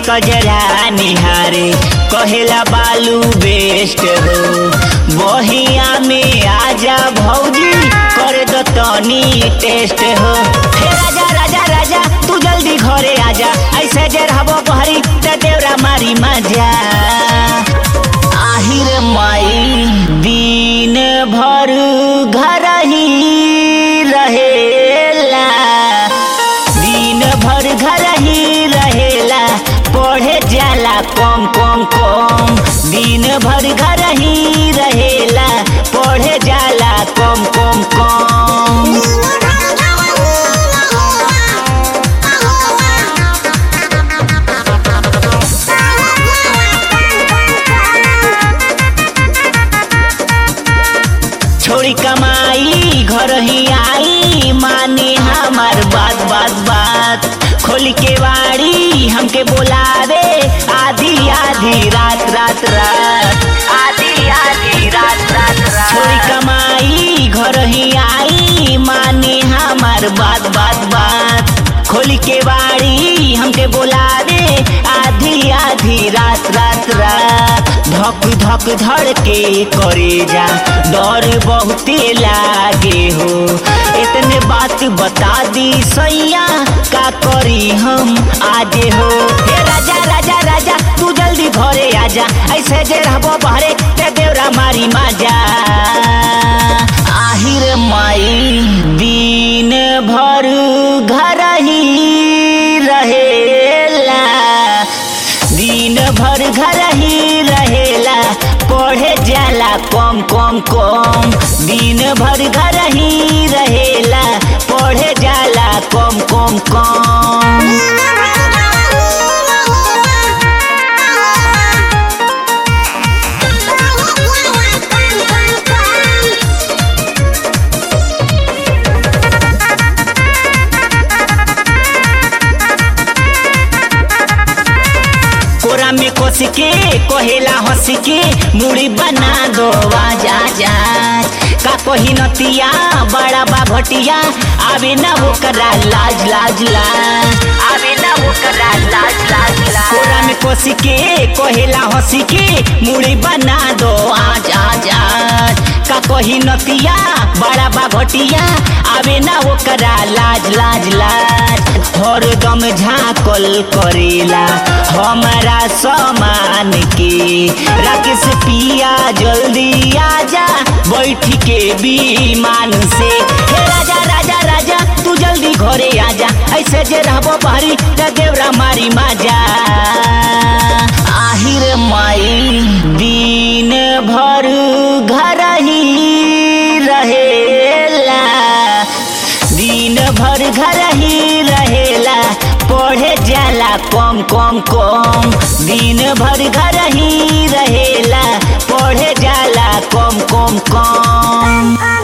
कजरा निहारे कहेला बालू बेस्ट हो बहिया में आजा भौजी करे दो तनी टेस्ट हो हे राजा राजा राजा तू जल्दी घरे आजा ऐसे जे रहबो बहरी त देवरा मारी मजा आहिर माई दिन भर घर ही रहेला दिन भर घर ही रहेला पढ़े जाला कम कम कम दिन भर घर ही रहेला पढ़े जाला कम कम कम छोड़ी कमाई घर ही आई माने हमार बात बात बात खोल के वाड़ी हमके बोलावे आधी आधी रात रात रात आधी आधी रात रात रात छोड़ी कमाई घर ही आई माने हमार बात बात बात खोल के वाड़ी हमके बोलावे आधी आधी रात रात रात धक धक धड़ के करे जा डर बहुते लागे हो इतने बात बता दी सैया का करी हम आजे हो हे राजा राजा राजा तू जल्दी घरे आजा ऐसे जे रहबो बहरे ते देवरा मारी माजा आहिर माई दिन भर घर ही रहेला दिन भर घर ही रहेला पढ़े जाला कम कम कम दिन भर घर ही रहेला पढ़े जाला कम कम कम कोरा में कोस के कोहेला हंस के मुड़ी बना दो आजा जा का कोही नतिया बड़ा बा भटिया आवे ना वो करा लाज लाज लाज आवे ना वो करा लाज लाज लाज कोरा में कोस के कोहेला हंस के मुड़ी बना दो आज आज आज का कोही नतिया बड़ा बा भटिया आवे ना वो करा लाज लाज लाज हरदम झाकल करेला हमारा सामान के राकेश पिया जल्दी आजा बैठ के विमान से हे राजा राजा राजा तू जल्दी घरे आजा ऐसे जे रहबो बहरी त देवरा मारी माजा आहिर माई दिन भर घर ही रहेला दिन भर घर ही रहेला पढ़े जाला कम कम कम दिन भर घर ही रहेला पढ़े जाला कम कम कम